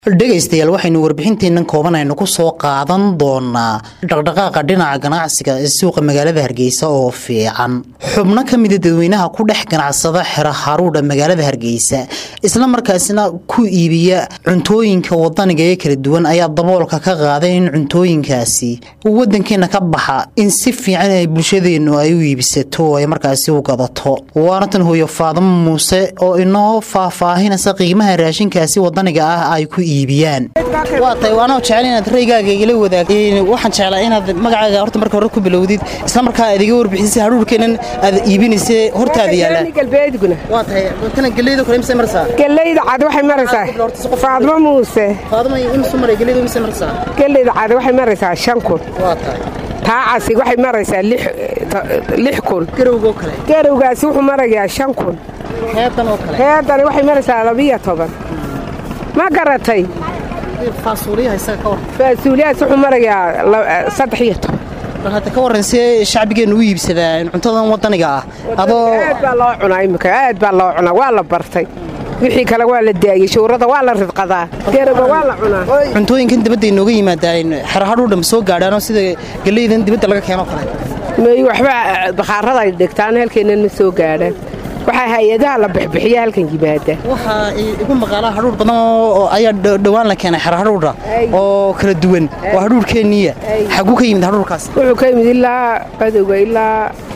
dhegaystayaal waxaynu warbixinteennan kooban aynu ku soo qaadan doonaa dhaqdhaqaaqa dhinaca ganacsiga ee suuqa magaalada hargeysa oo fiican xubno ka mida dadweynaha ku dhex ganacsada xero haruudha magaalada hargeysa isla markaasina ku iibiya cuntooyinka wadaniga ee kala duwan ayaa daboolka ka qaaday in cuntooyinkaasi wadankeena ka baxa in si fiican ay bulshadeennu ay u iibisato oo ay markaasi u gadato waana tan hooyo faadamo muuse oo inoo faahfaahinaysa qiimaha raashinkaasi wadaniga ah ay ku waa tahay waanoo jecel inaad raygaaga igala wadaag waxaan jeclaa inaad magacaaga horta marka hore ku bilowdid isla markaa aad iga warbixisay hadhuurkeenan aad iibinaysa hortaada galbeedguna waa tahay tana galeydo kale imse marsaa galeyda cad waxay maraysaa faadmo muuse faadmo imse maray galeydo imse marsaa galeyda cad waxay maraysaa shan kun waa tahay taacasi waxay maraysaa lix kun garowgoo kale garowgaasi wuxuu marayaa shan kun heedan oo kale heedani waxay maraysaa labiyo toban ma garatay faasuuliyaha isaga ka war faasuuliyahaas wuxuu marayaa saddex iyo toban bal hadda ka warran see shacbigeennu u iibsadaa cuntadan wadaniga ah adoo aad baa loo cunaa imika aad baa loo cunaa waa la bartay wixii kale waa la daayey shuurada waa la ridqadaa garaba waa la cunaa cuntooyinkan dibadda inooga yimaadaan xerahadhuudha ma soo gaadhaanoo sida galeydan dibadda laga keeno kale may waxba bakhaarada ay dhigtaan halkeennan ma soo gaadhaan waxaa hay-adaha la bixbixiya halkan yimaada waxaa igu maqaalaa hadhuur badan oo ayaa dhowaan la keenay xero hadhuudha oo kala duwan oo hadhuurkeenniya xaguu ka yimid hadhuurkaas wuxuu ka yimid ilaa badowga ilaa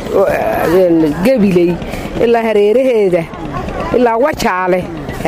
gabiley ilaa hareeraheeda ilaa wajaale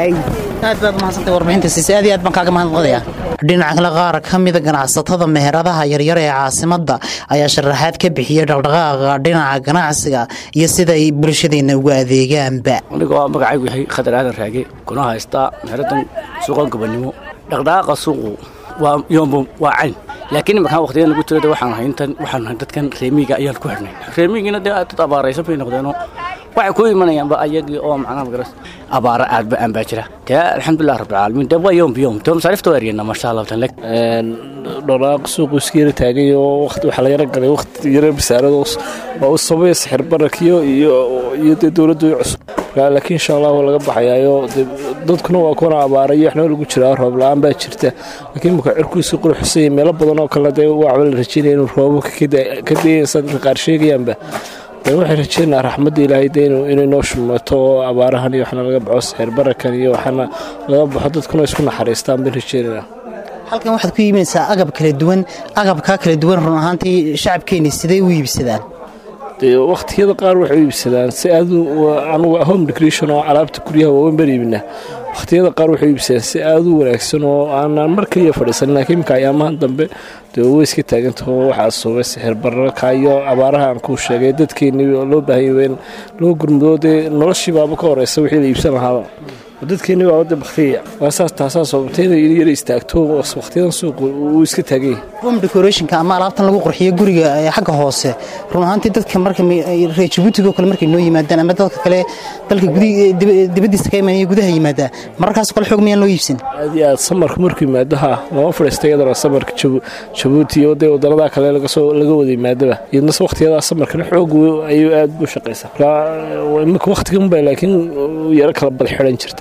aad baad umahadsantay warbixinta siise aad iyo aad baan kaaga mahadnaqayaa dhinaca kale qaar ka mida ganacsatada meheradaha yaryar ee caasimadda ayaa sharaxaad ka bixiyey dhaqdhaqaaqa dhinaca ganacsiga iyo sida ay bulshadeenna ugu adeegaanba anigoo magacaygu yahay khadar aadan raage kuna haystaa meheradan suuqan gobannimo dhaqdhaqaaqa suuqu waa yoombo waa cayn laakiin imakaan waqtigan lagu jiro waxaan nahay intan waxaan nahay dadkan reemiga ayaan ku xidhnay reemigiina dee dad abaaraysan bay noqdeenoo waxay ku imanayaanba ayagii oo macnaha magaras abaara aadba aan baa jira dee alxamdulilah rabbilcaalamiin dee waa yoom biyom dee masaarifta waa eryana masha allah tan leg dholaaq suuqu iska yara taagay oo waqti waxaa la yara galay waqti yara basaarado oo u sabaya sixir barakiyo iyo iyo dee dowladdu cusub laakiin insha allah waa laga baxayaayo dadkuna waa kuna abaarayo waxna lagu jiraa roob la-aan baa jirta laakiin imika cirkuisu quruxsanya meelo badan oo kale dee waxba la rajeynaya inuu roobabka ka dayaysa dadka qaar sheegayaanba waxay rajeynaa raxmadda ilaahay de inay noo shumato oo abaarahan iyo waxna laga baxo sixir barakan iyo waxna laga baxo dadkuna isku naxariistaan bayn rajeynana halkan waxaad ku iibinaysaa agab kala duwan agabkaa kala duwan run ahaantii shacabkeenni siday u iibsadaan waqtiyada qaar waxay u iibsadaan si aad anugu home decoration oo alaabta guryaha waaweyn baan iibinaa waqtiyada qaar waxay iibsadaan si aad u wanaagsan oo aanaan mar keliya fadhiisanin laakiin imika ayaamahan dambe dee way iska taagantaho waxaa soobay sixir bararka iyo abaaraha aan kuu sheegay dadkeennii loo baahanya in loo gurmudo dee noloshii baaba ka horeysa wixii la iibsan lahaaba dadkeenni waa wadda baktiya waa saas taasaa sababtay inay yara istaagto waqtiyadan suuqu uu iska taagay home decorationka ama alaabtan lagu qurxiyo guriga xagga hoose run ahaantii dadka marka reer jabuutigo kale markay noo yimaadaan ama dadka kale dalka dibaddiisa ka imanaya gudaha yimaada mararkaas kale xoog miyaan loo iibsan aad iyo aad samarka markuu yimaado ha lama fadhiista iyadana samarka jabuuti iyo dee wadannada kale lagasoo laga wada yimaadaba iyadna waqtiyadaa samarkana xoog ayuu aad u shaqaysaa iminka waqtiganba laakiin yaro kala bad xidhan jirta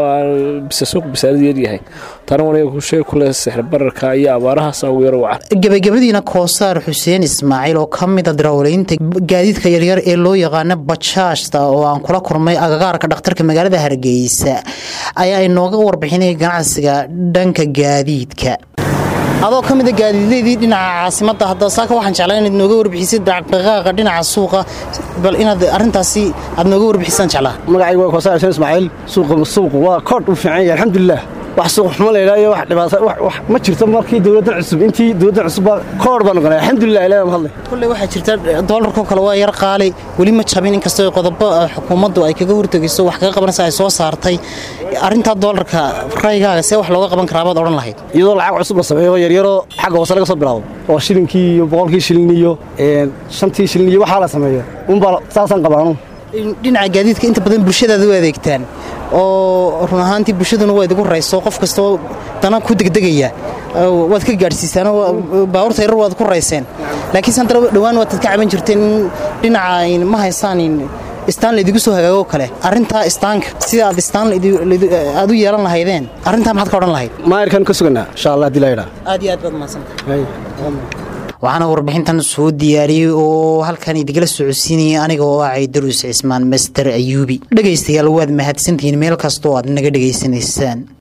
suuq bisaarad yaryahay tana waniga kusheeg kule sixir bararka iyo abaarahaas ugu yaro wacan gebagabadiina koosaar xuseen ismaaciil oo ka mida darawaleynta gaadiidka yaryar ee loo yaqaano bajaajta oo aan kula kulmay agagaarka dhakhtarka magaalada hargeysa ayaa inooga warbixinaya ganacsiga dhanka gaadiidka adoo ka mida gaadiidleydii dhinaca caasimadda hadda saaka waxaan jeclaa inaad nooga warbixisid dhaqdhaqaaqa dhinaca suuqa bal inaad arrintaasi aad nooga warbixisaan jeclaa magacaygu waa koosaar xuseen ismaaciil suuqu waa koodh u fiican yahay alxamdulilah wax suuq xumo laydhaa iyo wax dhibaata wax ma jirto markii dowladdan cusub intii dowladdan cusubba koodh baa noqonay alxamdulilah ilaah mahadlay kulley waxaa jirta doolarkoo kale waa yar qaali weli ma jabin inkastoo qodobo xukuumaddu ay kaga hortegayso wax kaga qabanaysa ay soo saartay arrintaa doolarka raygaaga see wax looga qaban karaa baad odhan lahayd iyadoo lacag cusub la sameeyo yaryaroo xagga hoose laga soo bilaabo oo shilinkii iyo boqolkii shilin iyo shantii shilin iyo waxaa la sameeyo unbaa saasaan qabaanu dhinaca gaadiidka inta badan bulshadaada u adeegtaan oo run ahaantii bulshaduna waa idigu rayso qof kastoo dana ku degdegaya waad ka gaadhsiisaan baabuurta yarar waad ku rayseen laakiinse haddana dhowaan waad ka caban jirteen in dhinaca ma haysaan istaan laydigu soo hagaago kale arrintaa istaanka sida aad istaan aad u yeelan lahaydeen arrintaa maxaad ka odhan lahayd maayirkan ka suganaa insha allah hadii la yidhaa aad iyo aad baad mahadsantahay waxaana warbixintan soo diyaariyey oo halkan idigala socodsiinayay aniga oo ah caydaruus cismaan master ayuubi dhegaystayaal waad mahadsantihiin meel kastoo aad naga dhegaysanaysaan